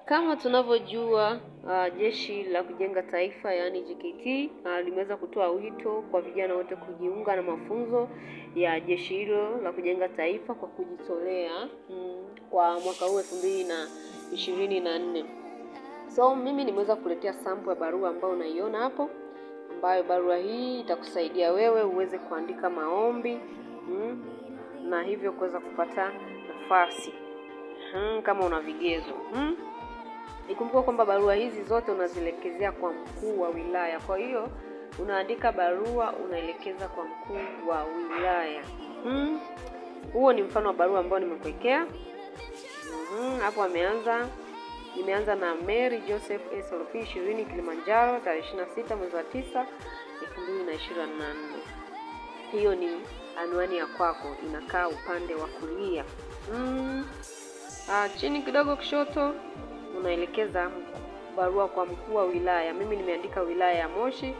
Kama tunavyojua uh, Jeshi la Kujenga Taifa yaani JKT uh, limeweza kutoa wito kwa vijana wote kujiunga na mafunzo ya jeshi hilo la kujenga taifa kwa kujitolea mm, kwa mwaka huu elfu mbili na ishirini na nne. So mimi nimeweza kuletea sample ya barua ambayo unaiona hapo, ambayo barua hii itakusaidia wewe uweze kuandika maombi mm, na hivyo kuweza kupata nafasi mm, kama una vigezo mm. Ikumbuka kwamba barua hizi zote unazielekezea kwa mkuu wa wilaya. Kwa hiyo unaandika barua unaelekeza kwa mkuu wa wilaya. Hmm. Huo ni mfano wa barua ambao nimekuwekea hapo. Hmm. Ameanza, nimeanza na Mary Joseph SLP 20 Kilimanjaro tarehe 26 mwezi wa 9 2024. Hiyo ni anwani ya kwako, inakaa upande wa kulia. Hmm. Ah, chini kidogo kushoto unaelekeza barua kwa mkuu wa wilaya. Mimi nimeandika wilaya ya Moshi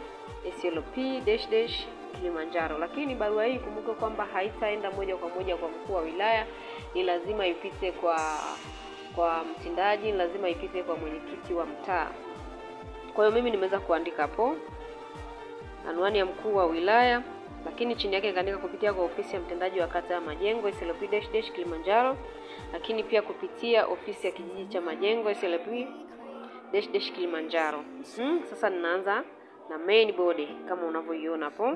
SLP dash dash Kilimanjaro, lakini barua hii kumbuka kwamba haitaenda moja kwa moja kwa mkuu wa wilaya, ni lazima ipite kwa kwa mtendaji, ni lazima ipite kwa mwenyekiti wa mtaa. Kwa hiyo mimi nimeweza kuandika hapo anwani ya mkuu wa wilaya, lakini chini yake nikaandika kupitia kwa ofisi ya mtendaji wa kata ya Majengo SLP dash dash Kilimanjaro lakini pia kupitia ofisi ya kijiji cha Majengo SLP dash dash Kilimanjaro. Hmm, sasa ninaanza na main body kama unavyoiona hapo.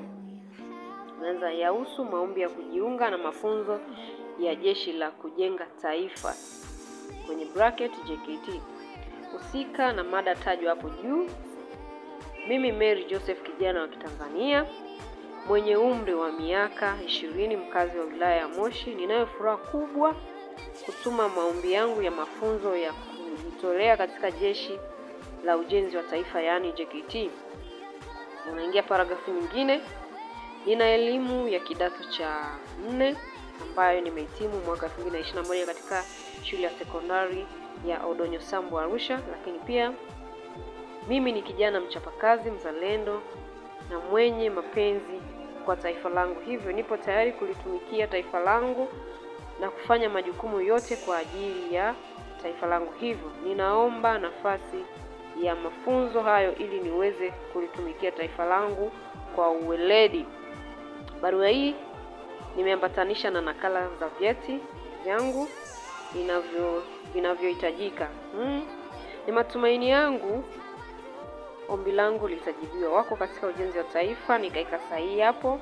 Naanza yahusu maombi ya kujiunga na mafunzo ya Jeshi la Kujenga Taifa kwenye bracket JKT. Husika na mada tajwa hapo juu. Mimi Mary Joseph kijana wa Kitanzania mwenye umri wa miaka ishirini mkazi wa wilaya ya Moshi, ninayo furaha kubwa kutuma maombi yangu ya mafunzo ya kujitolea katika Jeshi la Ujenzi wa Taifa yaani JKT. Unaingia paragrafu nyingine. Nina elimu ya kidato cha nne ambayo nimehitimu mwaka 2021 katika shule ya sekondari ya Odonyo Sambu Arusha, lakini pia mimi ni kijana mchapakazi, mzalendo na mwenye mapenzi kwa taifa langu, hivyo nipo tayari kulitumikia taifa langu na kufanya majukumu yote kwa ajili ya taifa langu. Hivyo ninaomba nafasi ya mafunzo hayo ili niweze kulitumikia taifa langu kwa uweledi. Barua hii nimeambatanisha na nakala za vyeti vyangu vinavyo vinavyohitajika. Hmm. Ni matumaini yangu ombi langu litajibiwa. Wako katika ujenzi wa taifa, nikaika sahihi hapo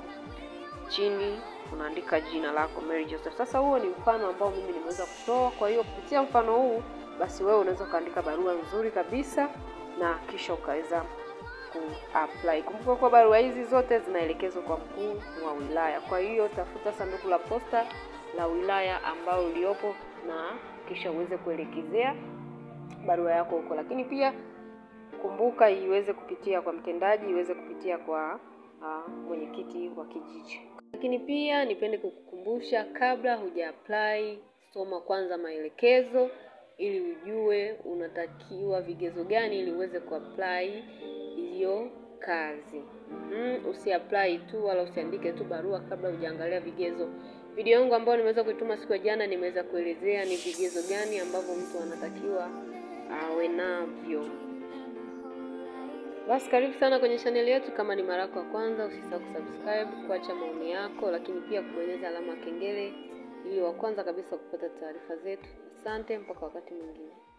chini unaandika jina lako Mary Joseph. Sasa huo ni mfano ambao mimi nimeweza kutoa. Kwa hiyo kupitia mfano huu, basi wewe unaweza ukaandika barua nzuri kabisa na kisha ukaweza ku-apply. Kumbuka kwa barua hizi zote zinaelekezwa kwa mkuu wa wilaya. Kwa hiyo tafuta sanduku la posta la wilaya ambao uliopo na kisha uweze kuelekezea barua yako huko, lakini pia kumbuka iweze kupitia kwa mtendaji, iweze kupitia kwa uh, mwenyekiti wa kijiji. Lakini pia nipende kukukumbusha kabla huja apply, soma kwanza maelekezo ili ujue unatakiwa vigezo gani ili uweze kuapply hiyo kazi. Mm, usiapply tu wala usiandike tu barua kabla hujaangalia vigezo. Video yangu ambayo nimeweza kuituma siku ya jana nimeweza kuelezea ni vigezo gani ambavyo mtu anatakiwa awe navyo. Basi karibu sana kwenye chaneli yetu. Kama ni mara yako ya kwanza, usisahau kusubscribe, kuacha maoni yako, lakini pia kubonyeza alama ya kengele ili wa kwanza kabisa kupata taarifa zetu. Asante, mpaka wakati mwingine.